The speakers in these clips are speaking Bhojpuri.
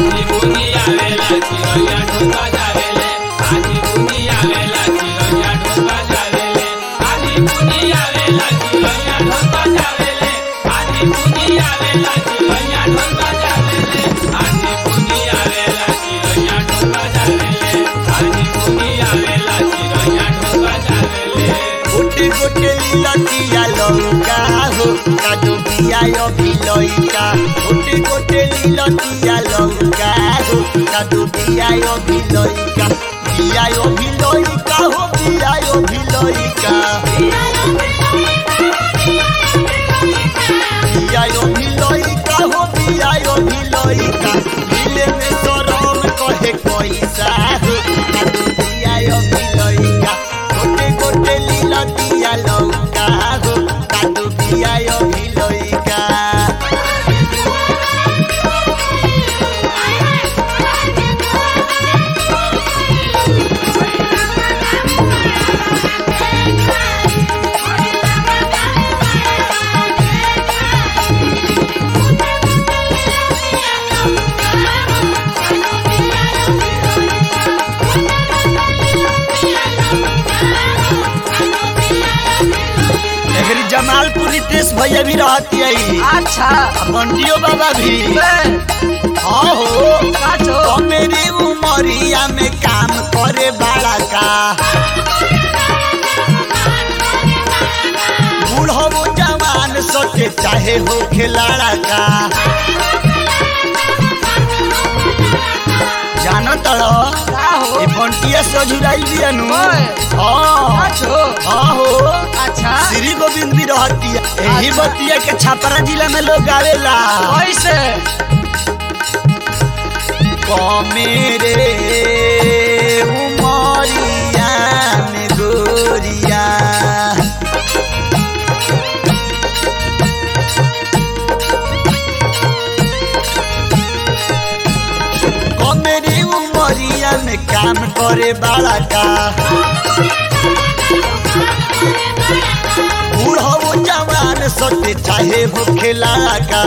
आधी बुनिया वेला चिरैया ढोल बजावेले आधी बुनिया वेला चिरैया ढोल बजावेले आधी बुनिया वेला चिरैया ढोल बजावेले आधी बुनिया वेला चिरैया ढोल बजावेले आधी बुनिया वेला चिरैया ढोल बजावेले आधी बुनिया वेला चिरैया ढोल बजावेले गोटे गोटे लीलतिया लौका हो कादो बिया भिलैका गोटे गोटे लीलतिया लौका हो कादो बिया भिलैका बिया भिलैका हो बिया भिलैका बिया भिलैका हो बिया भिलैका दिले में सरम कहे पैसा हो कादो बिया भिलैका गोटे गोटे लीलतिया लौका हो कादो बिया भिलैका एकरी जमालपुर रितेश भैया भी रहती है अच्छा बंटियो बाबा भी हाँ हो काचो तो मेरी उमरिया में काम करे बड़ा का बूढ़ो वो जवान सोचे चाहे हो खिलाड़ा का जानो तड़ो का हो ये बंटिया सजुराई भी अनु ओए। हाँ काचो हाँ हो अच्छा श्री गोविंद भी रहती है यही अच्छा। बतिया के छपरा जिला में लोग आवेला कैसे मेरे उमरिया में गोरिया मेरी उमरिया में काम करे बड़ा का बूढ़ो वो जवान सोते चाहे हो खेला का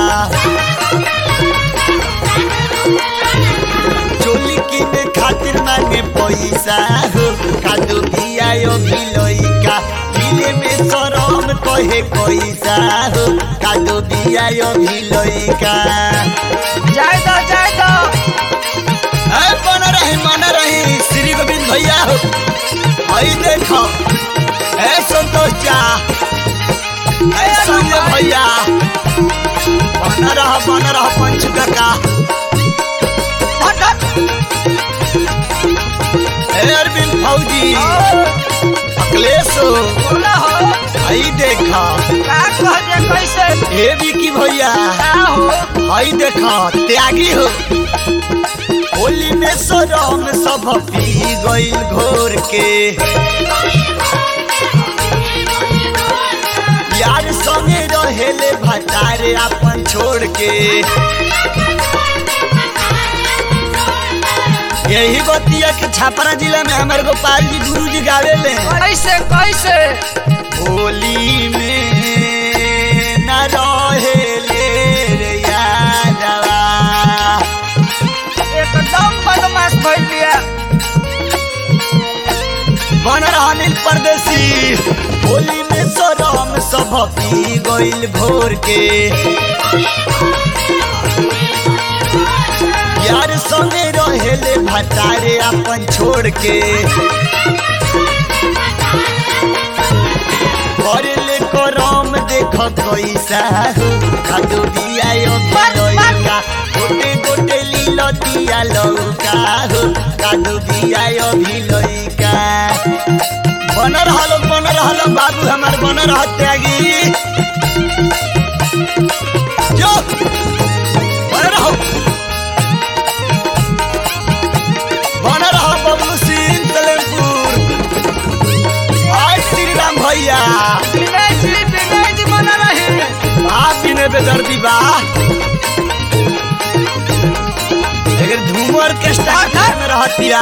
चोली किने खातिर मांगे पैसा हो कादो बियायो भिलैका किले में सरम कहे पैसा हो कादो बियायो भिलैका जाए दो जाए दो ए मन रही मन रही श्री गोविंद भैया हो आई देखो ए संतोष चा ए संजय भैया बन रहा बन रहा पंच का हट हट ए अरविंद फौजी अखिलेश हो बोला हो आई देखा का कह जे कैसे ए विकी भैया का हो आई देखा त्यागी हो होली में सरम सब पी गईल घोर के यार संगे रहेले भटारे अपन छोड़ के यही बतिया के छापरा जिला में हमारे गोपाल जी गुरु जी गावेले कैसे कैसे होली में न रहेले रे यादवा एकदम बदमाश भइल बिया बन रहा नील परदेसी होली में सरम सब पी गईल भोर के यार संगे रहेले भटारे अपन छोड़ के करेले करम देख कैसा हो खादो बिया भिलैका गोटे गोटे लीलो दिया लौका हो कादो बिया भिलैका बन रहल बन रहल बाबू हमार बन रह त्यागी जो बन रहो बन रहो बबलू सिंह सलेमपुर आज श्री राम भैया विनय जी विनय जी बना रही आप भी ने बेदर्दी बा लेकिन झूमर के स्टार्ट में रहतिया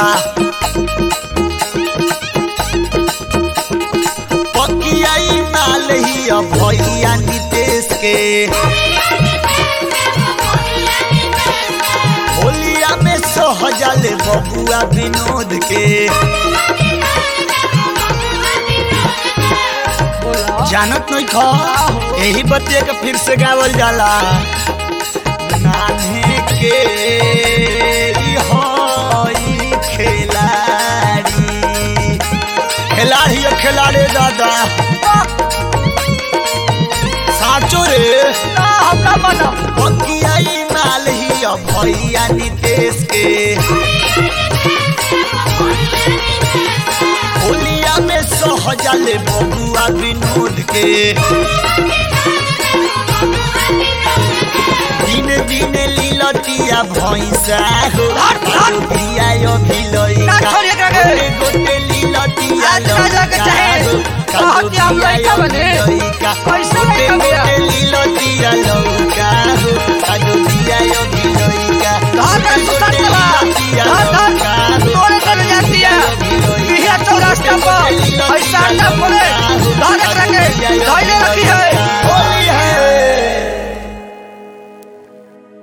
पकियाई माल ही अब भैया नितेश के होलिया सहजल बबुआ विनोद के जानत नहीं खा यही बतिया के फिर से गावल जाला नान्हे के ई हई खिलाड़ी खिलाड़ी है खिलाड़ी दादा साचो रे ना हमरा मना बकियाई माल ही अब भैया नितेश के होलिया में सहजल बबुआ विनोद के दिन दिन लीलतिया भैंसा हो दिया यो भिलैका ना छोड़ एकरा के। गोटे गोटे लीलतिया आज ना जाके लौका चाहे। हो, कहत कि हम दिया लइका यो बने। भिलैका। कैसे गोटे लइका बिया? गोटे लीलतिया लौका